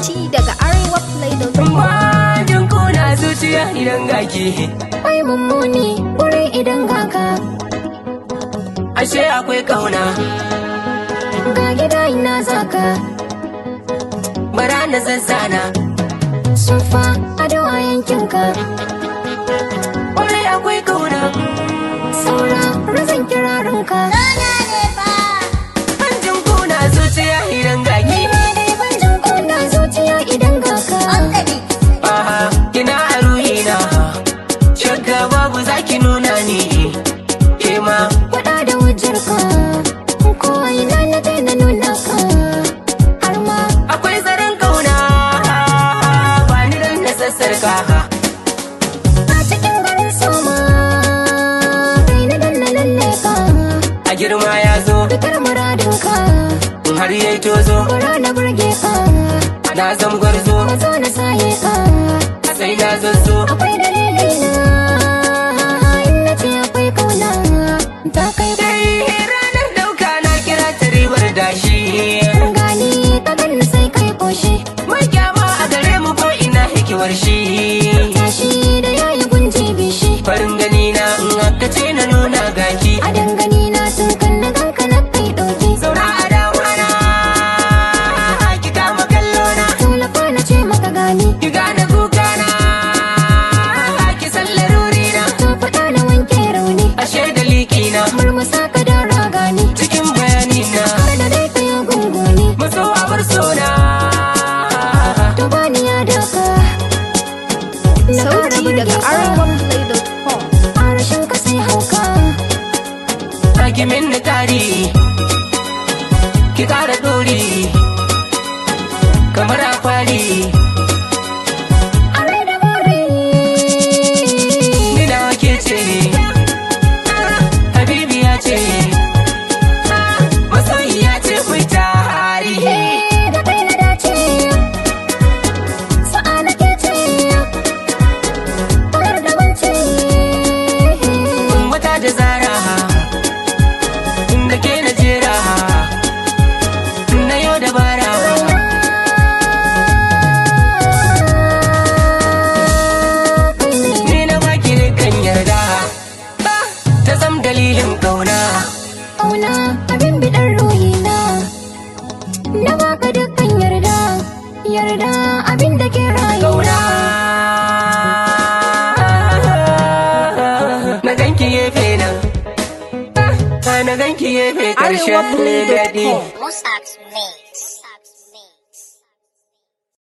Sauti daga Arewa Play da Bajin kuna zuciya idan gaki Ai mummuni wurin idan gaka Ashe akwai kauna ga gida ina zaka bara na zazzana sufa ado a yankinka Kwarai akwai kauna saura razan kirarinka Bajin kuna zuciya idan gaki dai ban jin kuna zuciya idan gaka Aha, kina a ruhina Shakka babu zaki nuna ni Kema Faɗa da hujjarka ko ina na daina nuna ka har ma akwai zaren kauna Ba ni dan na sassarka a cikin garin soma kai na danna lalle ka A girma ya zo fitar muradinka in har yayi tozo bara na burge ka Na zam gwarzo mazo na saye ka sai na zazzo akwai dalili na in na ce akwai kauna ta kai Dai ranar dauka na kira ta ribar dashi gani ta ganni sai kai koshi Mai kyama a gare mu ko ina hikimar shi tashi da yayi gunji bishi Farin gani na in aka ce na nuna gaki a dangane na sun kan na ganka na kai ɗauki Zauna a damana Ki kama kallo na tallafa na ce maka gani Ki gane kuka na Ki san laruri na ta faɗa na wanke rauni Ashe da liki na murmusa ka da ragani Cikin bayani na kada dai ka yi gunguni Maso a bar sona to bani ya daka na ƙara Sauti burge daga ka arewaplay.com a rashin ka sai hauka Ki min na tari Ki kara dori Kamar a kwali a rai da bari Ni nawa ke ce Habibi ya ce Masoyi ya ce mu tari Eh, da kai na dace sa'a na ke ce kamar da wance wata da zara da ke na jera na yau dabara ni na baki kan yarda ta zam dalilin kauna Auna abin biɗar ruhina Na baka dukkan yarda Yarda abin da ke rayu kauna na ganki gefe nan na ganki gefe karshen daɗi arewaplay.com Mossack's Mix.